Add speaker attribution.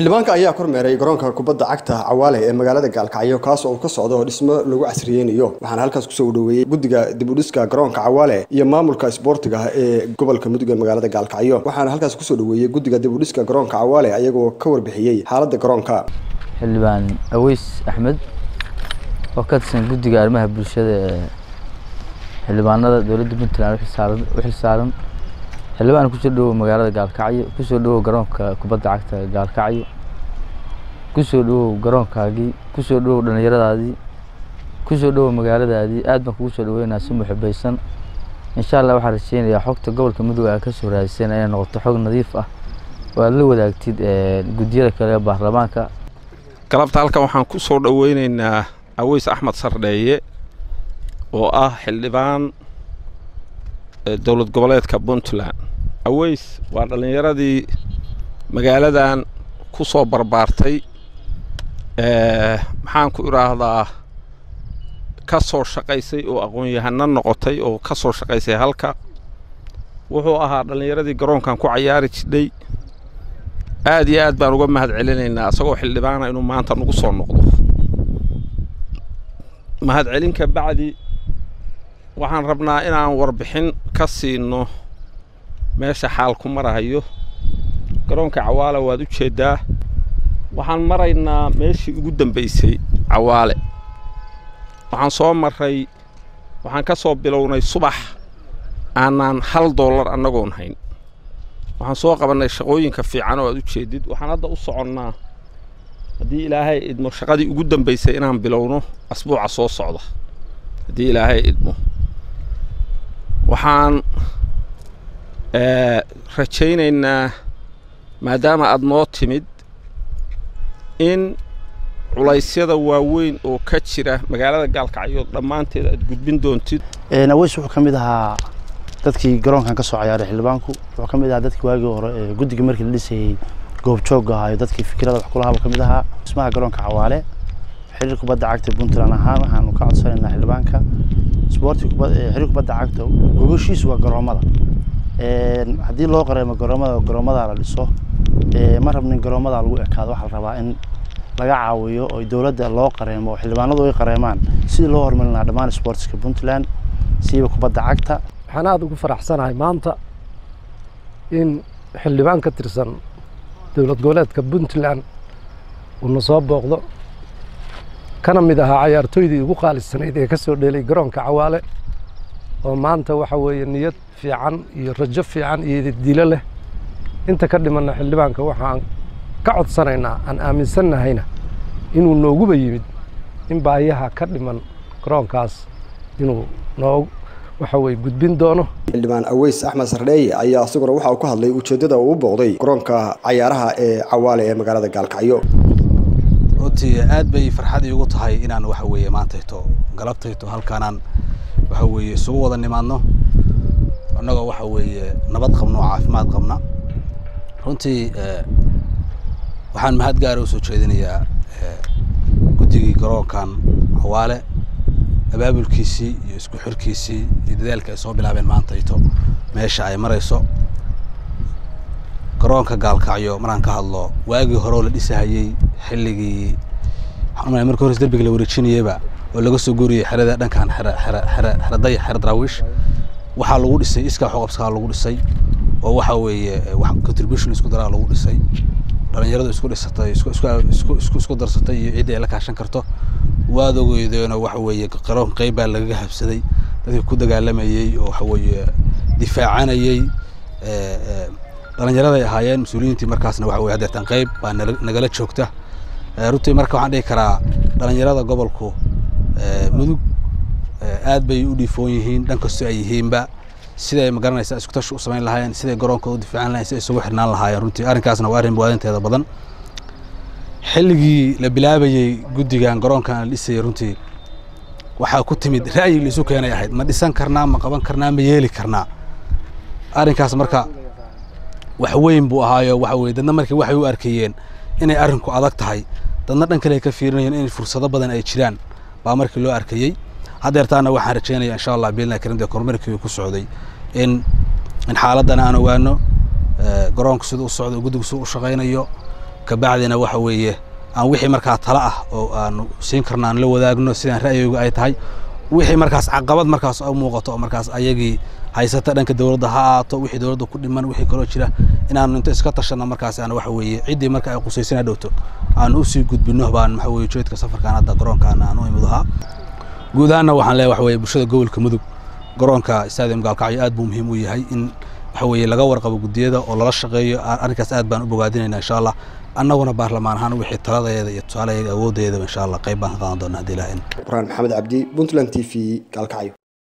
Speaker 1: xildhibaanka ayaa kormeeray garoonka kubadda cagta cawaale ee magaalada gaalkacyo kaas oo ka socda oo dhismo lagu casriyeynayo waxaana halkaas kusoo dhaweeyey guddiga dibudhiska garoonka cawaale iyo maamulka isboortiga ee gobolka mudug ee magaalada gaalkacyo waxaana halkaas kusoo dhaweeyey guddiga dibudhiska garoonka cawaale ayagoo ka warbixiyey xaaladda garoonka
Speaker 2: xildhibaan aweys axmed oo ka tirsan guddiga arrimaha bulshada ee xildhibaanada dowladda puntland u xilsaaran xildhibaan kusoo dhawow magaalada gaalkacyo kusoo dhawow garoonka kubadda cagta gaalkacyo kusoo dhawow garoonkaagii kusoo dhawow dhallinyaradaadii kusoo dhawow magaaladaadii aad baan kugu soo dhaweynaa si muxubaysan insha allah waxaan rajeynayaa xogta gobolka mudug aa kasoo raadiseen inay noqoto xog nadiif ah oo aad la wadaagtid guddiyada kale ee baarlamaanka
Speaker 3: galabta halkan waxaan ku soo dhoweyneynaa aweys axmed sardheeye oo ah xildhibaan dowlad goboleedka puntland aweys waa dhallinyaradii magaaladan ku soo barbaartay maxaan ku idhaahdaa ka soo shaqaysay oo aqoon-yahano noqotay oo ka soo shaqaysay halka wuxuu ahaa dhallinyaradii garoonkan ku cayaari jidhay aad iyo aad baan uga mahad celinaynaa isagoo xildhibaana inuu maanta nagu soo noqdo mahad celinka bacdi waxaan rabnaa inaan warbixin ka siino meesha xaalku marahayo garoonka cawaale waad u jeeddaa waxaan maraynaa meeshii ugu dambaysay cawaale waxaan soo marray waxaan ka soo bilownay subax aanaan hal dollar annagoon hayn waxaan soo qabannay shaqooyinka fiican oo aad u jeedid waxaan hadda u soconnaa haddii ilaahay idmo shaqadii ugu dambaysay inaan bilowno asbuuca soo socda haddii ilaahay idmo waxaan rajaynaynaa maadaama aad noo timid in culaysyada waaweyn oo ka jira magaalada gaalkacyo dhammaanteed aad gudbin doontid
Speaker 4: aweys wuxuu ka mid ahaa dadkii garoonkan ka soo cayaaray xildhibaanku wuxuu ka mid ahaa dadkii waagii hore ee guddiga markii la dhisayey goobjoogga ahaa iyo dadkii fikirada wax kulahaaba ka mid ahaa dhismaha garoonka cawaale xiriir kubadda cagta puntland ahaan waxaanu ka codsanaynaa xildhibaanka isboorti xiriir kubadda cagta gogoshiisu waa garoomada haddii loo qareemo garoomada garoomada la dhiso ma rabnin garoomada lagu ekaado waxaa la rabaa in laga caawiyo oo dowladda loo qareemo oo xildhibaanadu ay qareemaan sidii loo horumarin lahaa dhammaan sportska puntland siiba kubadda cagta
Speaker 5: waxaan aada ugu faraxsanahay maanta in xildhibaan ka tirsan dowlad goboleedka puntland uuna soo booqdo kana mid ahaa cayaartooydii ugu qaalisanayd ee ka soo dheelay garoonka cawaale oo maanta waxa weeye niyad fiican iyo rajo fiican iyo dilo leh inta ka dhimanna xildhibaanka waxaan ka codsanaynaa aan aaminsannahayna inuu nooguba yimid in baahiyaha ka dhiman garoonkaas inuu noo waxa weye gudbin doono
Speaker 1: xildhibaan aweys axmed sardheeye ayaa isaguna waxa uu ka hadlay ujeeddada uu u booqday garoonka cayaaraha ee cawaale ee magaalada gaalkacyo
Speaker 6: runtii aad bay farxad iigu tahay inaan waxa weeye maantayto galabtayto halkaanaan waxa weeye isugu wada nimaadno annagoo waxa weeye nabad qabno oo caafimaad qabna runtii waxaan mahad gaara usoo jeedinayaa guddigii garoonkan cawaale abaabulkiisii iyo isku xirkiisii iyo dadaalka ay soo bilaabeen maantayto meesha ay marayso garoonka gaalkacyo maraan ka hadlo waagii hore oo la dhisahayey xilligii waxaan markii hores derbiga la wareejinayeyba oo laga soo guuriyey xerada dhankan xere xere xere xeraday xere daraawiish waxaa lagu dhisay iskaa xoqabskaa lagu dhisay oo waxa weeye wax contribution isku daraa lagu dhisay dhalinyaradu isku dhisatay isku isku isku isku isku darsatay iyo ciddii ay la kaashan karto waad ogeydeenoo waxa weeye garoon qayb baa lagaga habsaday dadkii ku dagaalamayey oo waxa weeye difaacanayey dhalinyaraday ahaayeen mas-uuliyiintii markaasna waxa weye haddeetan qayb baa nagala joogta runtii marka waxaan dhihi karaa dhalinyarada gobolku mudug aad bay u dhiifoon yihiin dhan kastoo ay yihiinba siday magaranaysaa isku tashi u samayn lahaayeen siday garoonkooda u difaacan lahayen siday isugu xirnaan lahaayeen runtii arrinkaasna waa arrin muwaadinteeda badan xilligii la bilaabayey guddigan garoonkan la dhisayay runtii waxaa ku timid ra'yi la isu keenay ahayd ma dhisan karnaa ma qaban karnaa ma yeeli karnaa arrinkaas marka wax weyn buu ahaayo waxa weye dadna markii waxay u arkayeen inay arrinku adag tahay dadna dhan kale ay ka fiirinayeen in fursado badan ay jiraan baa markii loo arkayey haddeertaana waxaan rajaynaya insha allah biilna karimda kormeerkii ku socday in in xaaladdan aan ogaano garoonku siduu u socdo guddigu siduu u shaqaynayo kabacdina waxa weeye aan wixii markaa tala ah oo aanu siin karno aan la wadaagno sidaan ra'yigooga ay tahay wixii markaas caqabad markaas u muuqato oo markaas ayagii haysata dhanka dowladda ha aato wixii dowladda ku dhiman wixii kaloo jira inaanu inta iska tashanno markaas aan waxa weeye ciddii marka ay qusaysana dhowto aan usii gudbino baan waxa weeye ujeedka safarkaan hadda garoonkaan aan u imid ahaa guud ahaanna waxaan leeyahay waxa weeye bulshada gobolka mudug garoonka stadium gaalkacyo aad buu muhiim u yahay in waxa weeye laga warqabo guddiyada oo lala shaqeeyo arrinkaas aad baan u bogaadinaynaa insha allah annaguna baarlamaan ahaan wixii taladeeda iyo tusaalaheeda awooddeedaba insha allah qayb baan ka qaadan doonaa haddii ilaah in
Speaker 1: quraan maxamed cabdi puntland t v gaalkacyo